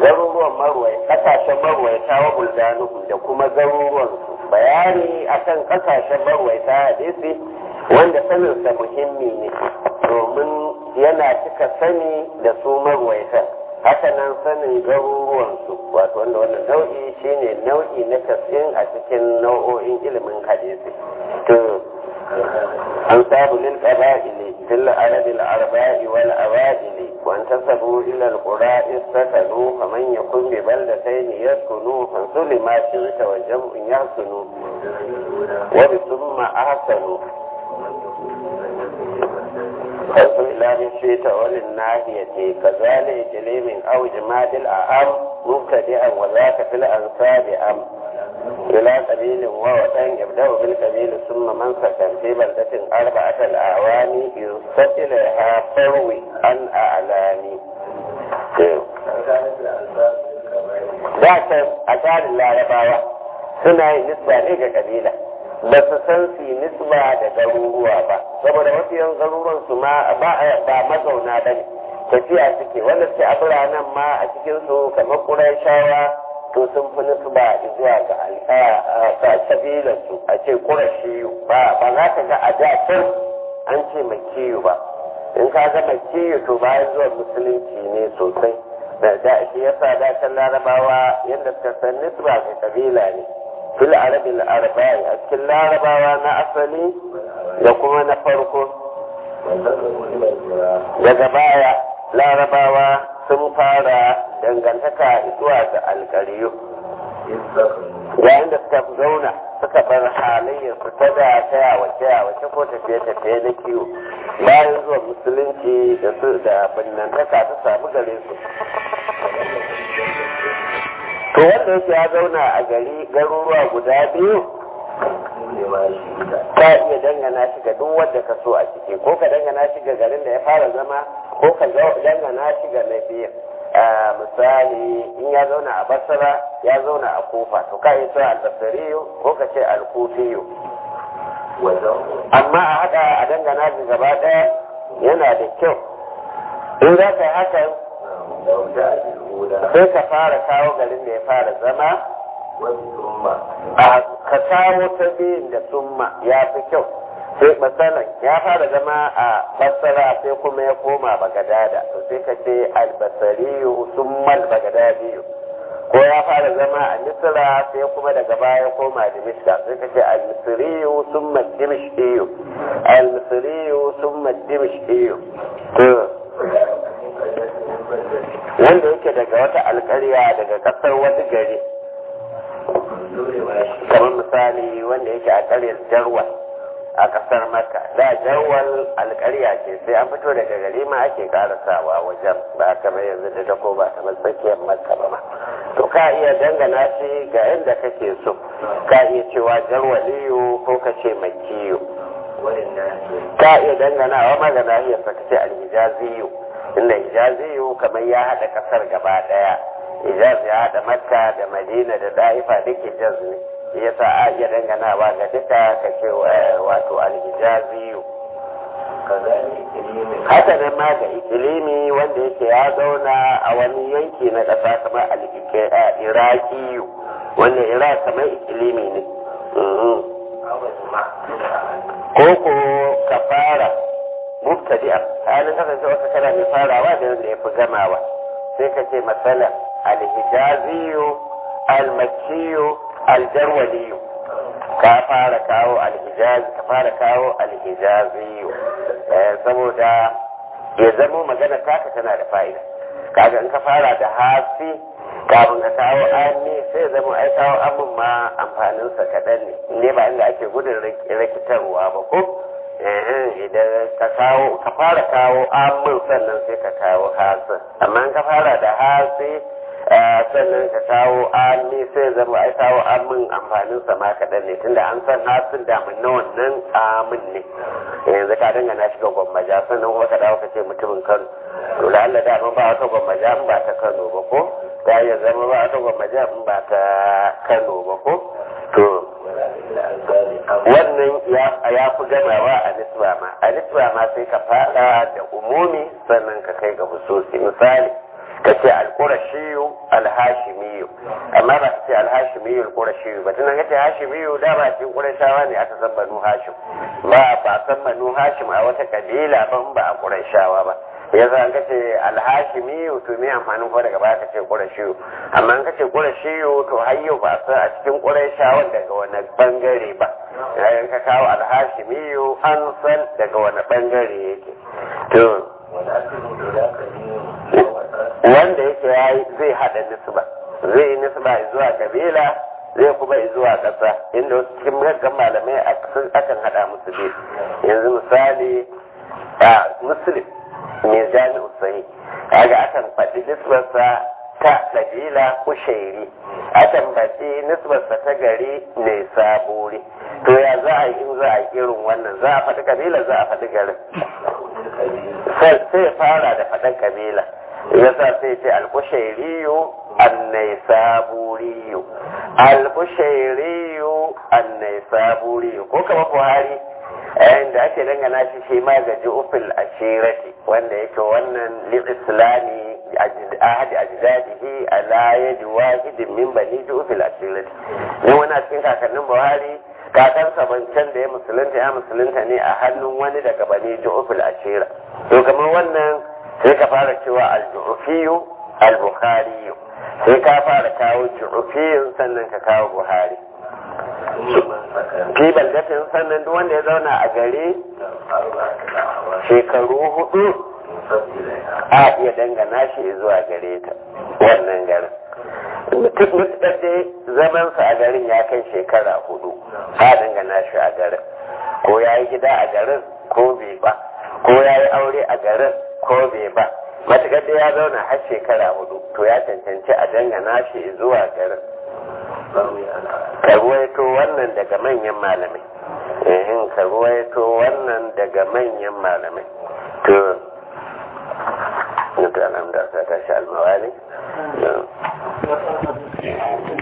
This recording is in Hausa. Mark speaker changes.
Speaker 1: garuruwan marwai kasashen marwaita wa buldanuhu da kuma garuruwansu bayani akan kasashen marwaita hadisi wanda saninsa muhimmi ne domin yana cika sani da su marwaita haka nan sanin garuruwansu wato wanda wannan nau'i shine nau'i na tasirin a cikin nau'o'in ilimin hadisi to an sabu lil qaba'ili fil arabi al arba'i wal awaili wa antasabu ila al qura'i sakanu faman yakun bi baldatayn yaskunu fansuli ma shirka wa jam'un yahsunu wa bi thumma ahsanu فصل من شئت وللناهية كذلك جليم أو جماد الأعم مبتدئا وذاك في الأنساب أم إلى قبيل ووطن يبدأ بالقبيل ثم من سكن في بلدة أربعة الأعوام ينسب إليها فروي عن أعلام ذاك أشار الله رباوة سنة نسبة لك قبيلة ba su san su nisba da garuruwa ba saboda mafiyan garuruwan su ma ba mazauna ba ne tafiya suke wanda suke a biranen ma a cikin su kamar ƙurayshawa to sun fi nisba zuwa ga kabilan su a ce ƙurashiyu ba ba za ka ga a da can an ce makiyu ba in ka ga makiyu to bayan zuwa musulunci ne sosai da da shi yasa da can larabawa yadda suka san nisba ga kabila ne fil arabil arba'i a cikin larabawa na asali da kuma na farko daga baya larabawa sun fara dangantaka zuwa ga alkariyu yayin da suka zauna suka bar halayyar su ta da ta yawace yawace ko tafiye tafiye na kiwo bayan zuwa musulunci da su da binnantaka ta samu gare su to wanda yake ya zauna a gari garuruwa guda biyu ka iya dangana shi ga duk wanda ka so a ciki ko ka dangana shi ga garin da ya fara zama ko ka dangana shi ga na biyu misali in ya zauna a basara ya zauna a kofa to ka iya cewa albasariyo ko ka ce alkufiyo amma a haɗa a dangana shi gaba ɗaya yana da kyau in za ka yi hakan sai ka fara kawo garin da ya fara zama a ka kawo ta biyun da summa ya fi kyau sai matsalan ya fara zama a basara sai kuma ya koma bagadada to sai ka ce albasariyu summal bagadadiyu ko ya fara zama a misira sai kuma daga baya ya koma dimishka sai ka ce almisiriyu summal dimishkiyu almisiriyu summal dimishkiyu wanda yake daga wata alkarya daga kasar wani gari kamar misali wanda yake a karyar jarwal a kasar makka da jarwal alkarya ce sai an fito daga gari ma ake karasawa wajen ba kamar yanzu da dako ba kamar tsakiyar makka ba ma to ka iya dangana shi ga yadda kake so ka iya cewa jarwaliyo ko ka ce makiyo ka iya dangana wa magana iya saka ce alhijaziyo inda hijaziyu kamar ya haɗa ƙasar gaba ɗaya hijaz ya haɗa makka da madina da da'ifa duk hijaz ne ya sa a iya danganawa ga duka ka ce wato alhijaziyu haka nan ma ga ikilimi wanda yake ya zauna a wani yanki na ƙasa kamar irakiyu wanda iraq kamar ikilimi ne ko ko ka fara mubtadi'a halin kasance wata kana mai farawa da wanda ya fi gamawa sai ka ce matsala alhijaziyu almakiyu aljarwaliyu ka fara kawo alhijaz ka fara kawo alhijaziyu saboda ya zamo magana taka tana da fa'ida kaga in ka fara da hasi kafin ka kawo ami sai ya zama ai kawo amin ma amfaninsa kaɗan ne ne ba inda ake gudun rikitarwa ba ko idan ka kawo ka fara kawo amin sannan sai ka kawo hasin amma ka fara da hasi sannan ka kawo ami sai zama ai kawo amin amfanin sa ma kaɗan ne tunda an san hasin da mun na wannan amin ne yanzu ka dangana shi ga gwammaja sannan kuma ka dawo ka ce mutumin kano to da Allah da ba wata gwammaja in ba ta kano ba ko ta iya zama ba wata gwammaja in ba ta kano ba ko to wannan ya fi gamawa a nisba ma a nisba ma sai ka fada da umumi sannan ka kai ga hususi misali ka ce alƙurashiyu alhashimiyu amma ba ka ce alhashimiyu alƙurashiyu ba tunan ka ce hashimiyu da ba cikin ƙurashawa ne aka san banu hashim ba ba san banu hashim a wata kabila ban ba a ƙurashawa ba ya za ka ce alhashimiyu to me amfanin ko daga baya ka ce ƙurashiyu amma ka ce ƙurashiyu to har yau ba san a cikin ƙurashawan daga wani bangare ba yayin ka kawo alhashimiyu an san daga wani bangare yake to wanda yake yayi zai hada nisba zai yi nisba zuwa kabila zai kuma zuwa ƙasa inda wasu cikin gaggan malamai akan hada musu biyu yanzu misali a muslim mai jami'u sahi kaga akan faɗi nisbarsa ta kabila kushairi akan faɗi nisbarsa ta gari mai sabori to ya za a yi in za a yi irin wannan za a faɗi kabila za a faɗi garin sai fara da faɗin kabila yasa sai ce alkushairiyu annai saburiyu alkushairiyu annai saburiyu ko kama buhari da ake dangana shi shi ma ga ju'ufil ashirati wanda yake wannan lil islami ahadi ajdadihi ala yadi wahidin min bani ju'ufil ashirati ne wani a cikin kakannin buhari kakansa bancan da ya musulunta ya musulunta ne a hannun wani daga bani ju'ufil ashira to kamar wannan sai ka fara cewa al-ju'ufiyu al-bukhari sai ka fara kawo ju'ufiyun sannan ka kawo buhari fi baldatin sannan duk wanda ya zauna a gare shekaru hudu a iya dangana shi zuwa gare ta wannan garin mutukar dai zamansa a garin ya kai shekara hudu a dangana shi a garin ko ya yi gida a garin ko bai ba ko ya yi aure a garin ko bai ba matukar dai ya zauna har shekara hudu to ya cancanci a dangana shi zuwa garin ka ruwaito wannan daga manyan malamai ehin ka ruwaito wannan daga manyan malamai to nuka nan da ta tashi almawali